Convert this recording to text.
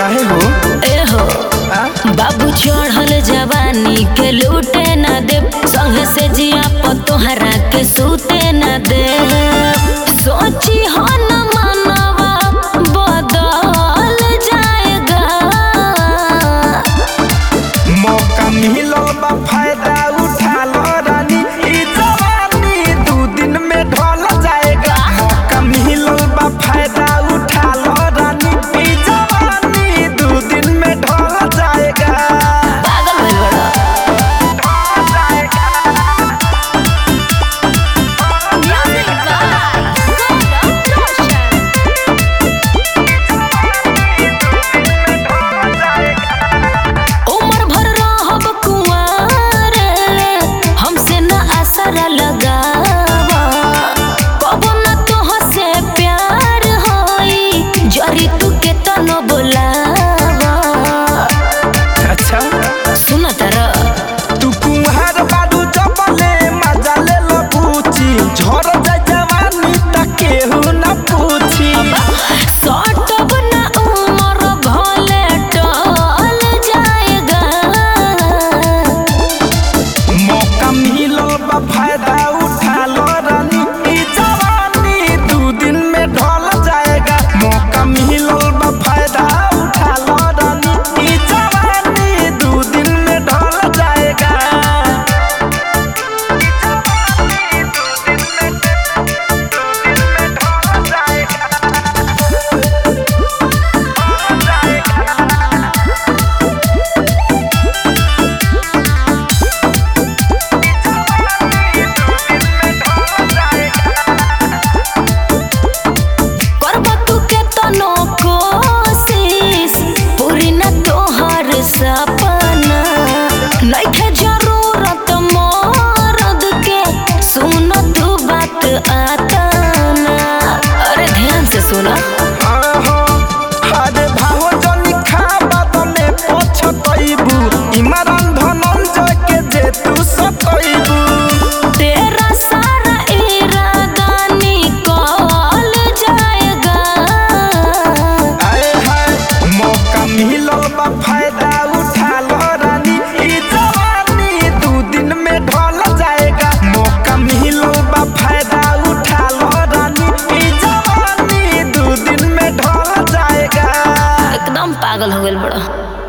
काहे हो ए हो आ? बाबू चढ़ल जवानी के लूटे न दे संग से जिया पतोहरा के सूते न दे सोची हो न मनवा बदल जाएगा मौका मिलल बा फायदा उठा लो रानी ई जवानी दू दिन में ढल जाएगा मौका मिलल बा फायदा उठा लो रानी ई जवानी दू दिन में ढल जाएगा पागल भइल बड़ा ढल जाएगा ढल जाएगा उम्र भर रहब कुंवार हमसे न असर लगावा कबो न तोह से प्यार होई जरी तू के तनो बोलावा अच्छा सुन तारा तू कुम्हार बाडू जबले मजा ले लो पूछी झड़ जाए जवानी त केहू न पूछी सटब न उम्र भले टल जाएगा मौका मिलो बा फायदा उठा लो रानी ई जवानी दू दिन में ढल जाएगा मौका मिलो बा फायदा उठा लो रानी ई जवानी दू दिन में ढल जाएगा ई जवानी दू दिन में दू दिन में ढल जाएगा ढल जाएगा करब तू के तनो कोशिश पूरी न तोहर सपना नइखे जरूरत मरद के सुन तू बात आता ना अरे ध्यान से सुना आहो, अरे भाहो जनी खाबा तमे पछतइबू इमरान धनंजय के जे तू सतइबू तेरा सारा इरादा निकल जाएगा आए हाय मौका मिलो बा फायदा उठा लो रानी ई जवानी दू दिन में ढल जाएगा मौका मिलो बा फायदा उठा लो रानी ई जवानी दू दिन में ढल जाएगा एकदम पागल हो गइल बड़ा